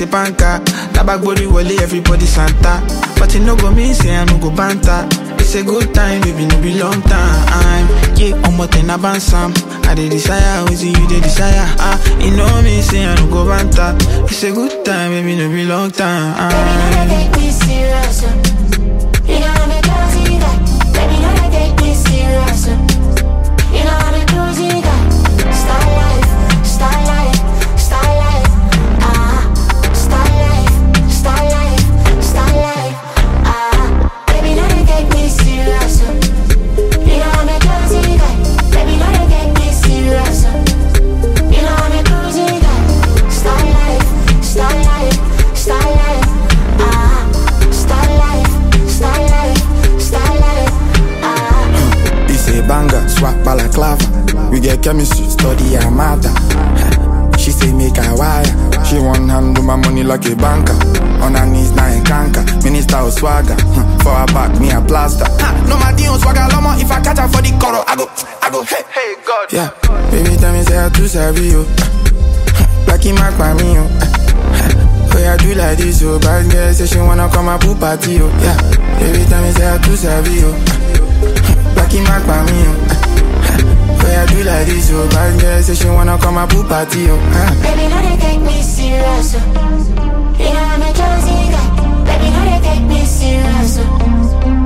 a banker. Tabak body wale, everybody Santa. But it no go mean say I no go banter. It's a good time, baby, no be long time. Yeah, I'm what in a bansam. I dey desire, is it you dey desire? Ah, you know me, say I no go banter. It's a good time, baby, no be long time. Baby, no, take me serious. uh. You know I'm a crazy guy. Baby, no, take me serious. uh. You know I'm a crazy guy. Star life, star life, star life. Ah, star life, star life, star life. Ah, baby, no, take me serious. uh. You know I'm a crazy guy. Baby, no, take me serious. uh. You know I'm a crazy guy. Star life, star life, star life. Ah, star life, star life, star life. Ah. It's a banger, swap balaclava. We get chemistry, study her matter. She say make her wire. She one hand do my money like a banker. On her knees now in canker. Minister of swagger. Huh, For her back, me a plaster. Ha, No my deal swagger lomo. If I catch her for the coro, I go, I go, hey, hey, God. Yeah, baby tell me say I too savvy you. Blacky mark by me, oh. Oh yeah, do like this, oh Bad girl say she wanna come and pool party, oh Yeah, baby tell me say I too savvy, oh Blacky mark by me, oh Oh yeah, do like this, oh Bad girl say she wanna come and pool party, oh ah. Baby, no, they take me serious. uh. You know I'm a crazy guy. Baby, no, they take me serious. uh.